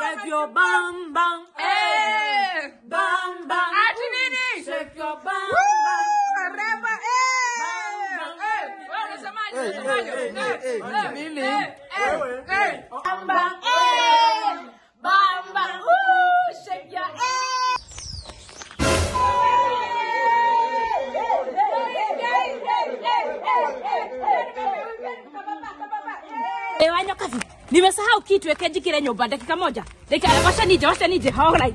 Shake your bam bam. Eh. Bam bam. Ati nini? Shake your bam Woo, bam. Rema, eh. Eh, wewe unasemaje? Unasemaje? Eh, eh, Mimi. eh, eh, eh. Bam bam. Eh. Bam bam. Woo, shake your Eh, wanyoka vi. Nimesahau kitu ekeji kile nyumba dakika moja. Dakika washa nije, washa nije. All right.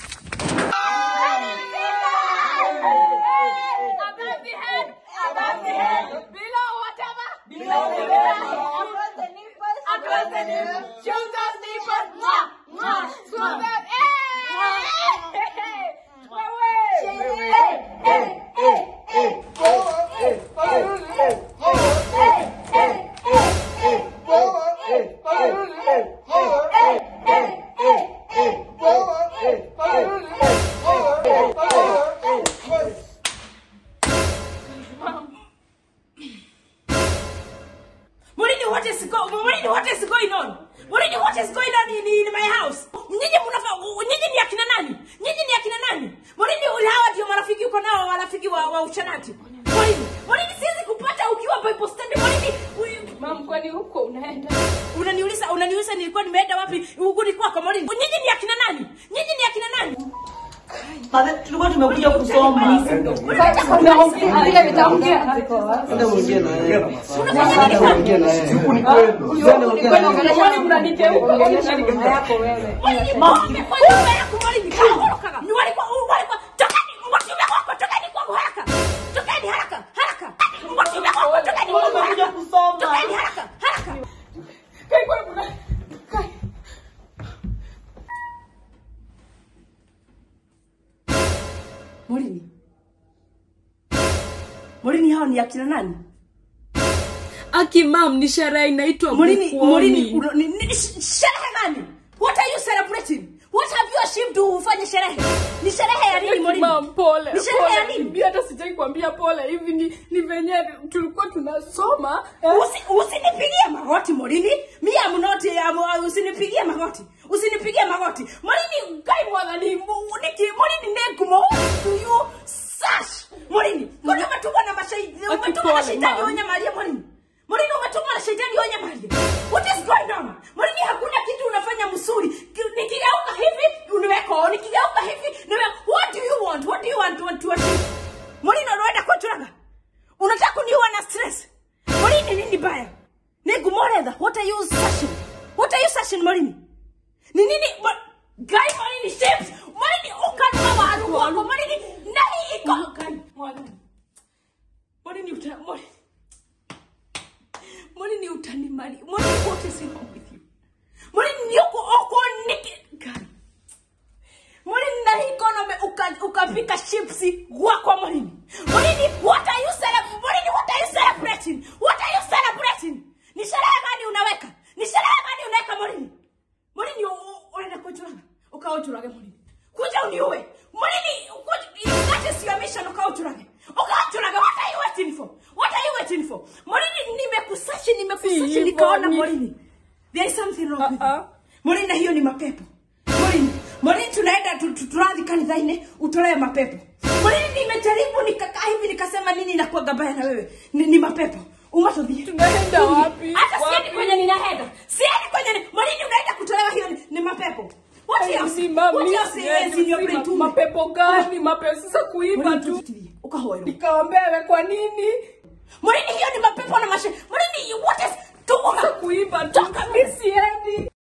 Above the head, above the head, below whatever, below the belt, across the nipples, across the nipples, shoulders, nipples, mwah, mwah, smooth that, eh, Mulini, what is go? Mulini, what is going on? Mulini, what is going on in, in my house? Nyinyi mnafa, nyinyi ni akina nani? Nyinyi ni akina nani? Mulini, ule hawa ndio marafiki uko nao, marafiki wa, wa uchanati. Mulini, Mulini, siwezi kupata ukiwa Bible study. Mulini, uyu- Mam, kwani huko unaenda? unaniuliza, unaniuliza nilikuwa nimeenda wapi? Huku ni kwako Mulini. Nyinyi ni akina nani? Nyinyi ni akina nani? Mother, tulikuwa tumekuja kusoma. Vile vitaongea. Enda mwingine na yeye. Unafanya nini kwani? Mwingine na yeye. Enda mwingine na yeye. Kwani mnaniteuka? Ongelesha yako wewe. Ng'ombe kwa nyumba yako Mulini. Kaondoka. Ni walikuwa, walikuwa, tokeni, mwakiume wako, tokeni kwangu haraka. Tokeni haraka, haraka. Mwakiume wako, tokeni kwangu Tumekuja haraka. kusoma. Tokeni haraka, haraka. Kai, kwani kuna- Kai. Morini. Morini hao ni akina nani? Aki mam, ni sherehe inaitwa Morini, Bukwoni. Morini, uno- ni- ni- ni sh- sherehe gani? What are you celebrating? What have you achieved to ufanye sherehe? Ni sherehe ya nini Aki Morini? mam, pole Ni sherehe ya pole. nini? Bibi hata sijai kuambia pole hivi ni, ni venye tulikuwa tunasoma eh, Usi, usinipigie magoti Morini. Me am not am, usinipigie magoti. Usinipigie magoti. Morini kai mwadhani mu- niki Morini nekumo do you sash. Morini. Kuna umetumwa na mashahidi. Aki Umetumwa na pole, shetani ma'am. onye Maria Morini. Morini umetumwa na shetani onye Maria. What is going on? Morini hakuna kitu unafanya msuri. Ki- Nikigeuka hivi uniweko, nikigeuka hivi niwe what do you want? What do you want to to achieve? Morini unaenda kuturaga. Unataka kuniua na stress. Morini nini baya? Nigumoretha. What are you searching? What are you searching Morini? Ni nini? Mo- Guy Morini shapes. Morini ukanua waru wako. Morini nahi iko. Guy Morini. Morini uta Morini. Morini utani mali. Morini what is wrong with you? Morini yuko oko niki. Guy. Morini na hii economy uka- ukapika chipsi gwakwa Morini. Morini, what are you celebrating? Morini, what are you celebrating? What are you celebrating? Ni sherehe gani unaweka? Ni sherehe gani unaweka Morini? Morini, u- u- unaenda kuchuraga. Ukaochurage Morini. Kuja uniue. Morini, kuja- that is your mission ukaochurage. Ukaochurage. What are you waiting for? What are you waiting for? Morini, nimekusachi, nimekusachi Si nikaona hivyo, ni- Morini. There is something wrong with you. Uh-uh. Morini, na hiyo ni mapepo. Morini, Morini tunaenda tu- tu- turadhi kanithaini utolee mapepo. Morini nimejaribu nikakaa hivi nikasema nini na kuwa baya na wewe. Ni, ni mapepo. Umatothie. Tunaenda wapi? Hata siendi Wapi? kwenye ninaenda. Siendi kwenye ni, Morini unaenda kutolewa hiyo ni, ni mapepo. What else? Si mam, What mi else siendi, is in your si brain ma- too? mapepo gani? Mapepo sasa kuiba Morini tu. tusikilie. Ukahoerwa. Nikaombewe kwa nini? Morini hiyo ni mapepo na